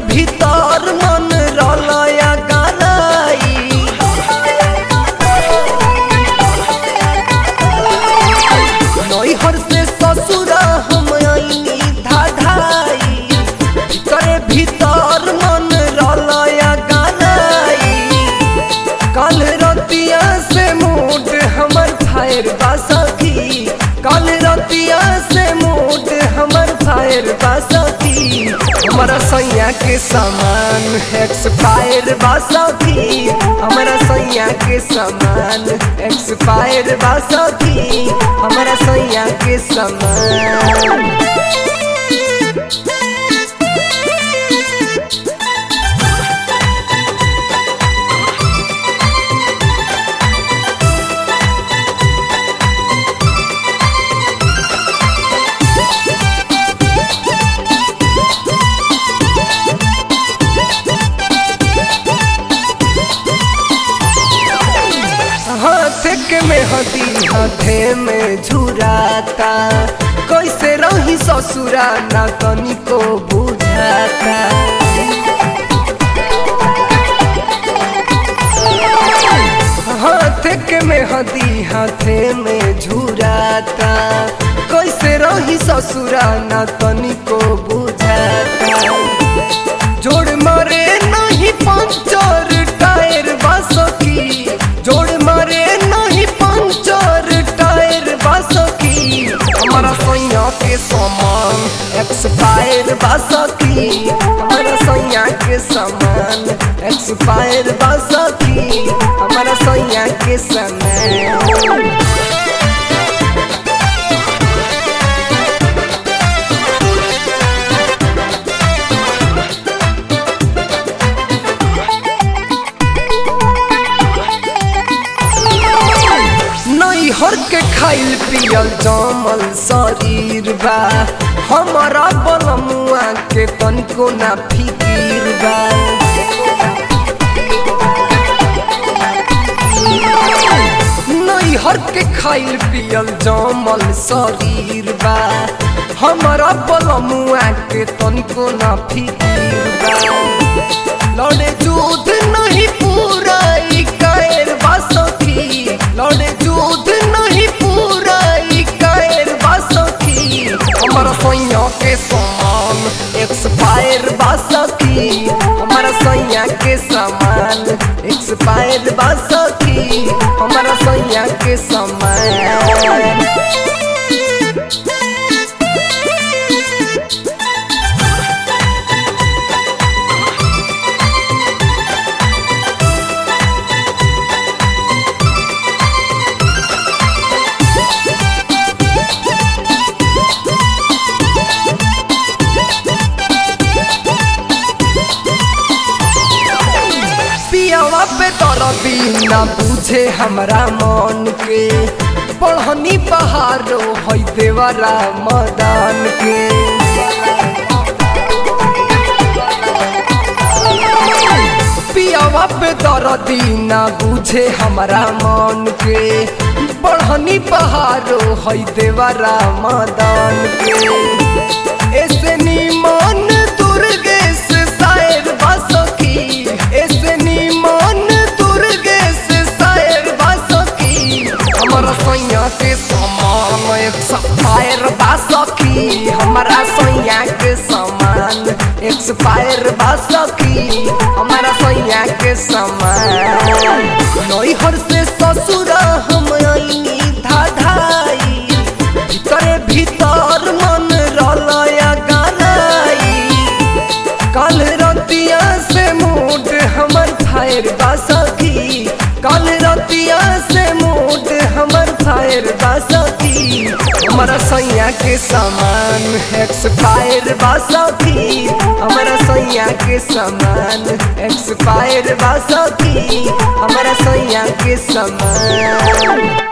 भीतर मन रलया गलाई नैहर से ससुरा हम आईनी धाधाई करे भीतर मन रलया गलाई कल रतिया से मूड हमर फायर बासखी कल रतिया से मूड हमर फायर बासखी हमारा सैया के सामान एक्सपायर बासखी हमारा सैया के सामान एक्सपायर बासखी हमारा सैया के सामान हाथ के में हदी हाथे में झुराता कैसे रही ससुरा ना तनिको बुझाता हाथ के में हदी हाथे में झुराता कैसे रही ससुरा ना तनिको बुझाता जोड़ मारे नहीं पंचर टायर बासकी जोड़ मारे नहीं पंचर टायर बासकी हमारा सैया के सामान एक्सपायर बासकी हमारा सैया के सामान एक्सपायर बासकी हमारा सैया के सामान नैहर के खाइल पियल जमल शरीर बा हमारा बलमुआ के तनिको ना फिकीर बा नैहर के खाइल पियल जमल शरीर बा हमारा बलमुआ के तनिको ना फिकीर बा लड़े दूध नहीं पूरा ई कायर बासखी लड़े दूध नहीं पूरा ई कायर बासखी हमारा सैया के सामान एक्सपायर बासखी हमारा सैया के सामान एक्सपायर बासखी हमारा सैया के सामान पियावा पे दरदी ना बुझे हमरा मन के पढ़नी बहारो है देवरा मदान के पियावा पे दरदी ना बुझे हमरा मन के पढ़नी बहारो है देवरा मदान के ऐसे निमन दुर्गेश शायर बासकी ऐसे निमन दुर्गेश शायर बासकी हमारा सैया के समान एक सफायर बासकी हमारा सैया के समान एक्सपायर बासकी हमारा सैया के समान नैहर से ससुरा हम आईनी धाधाई भीतरे भीतर मन रलया गलाई कल रतिया से मूड हमर फायर बासकी कल रतिया से मूड हमर फायर बासकी हमारा सैया के सामान एक्सपायर बासकी हमारा सैया के सामान एक्सपायर बासकी हमारा सैया के सामान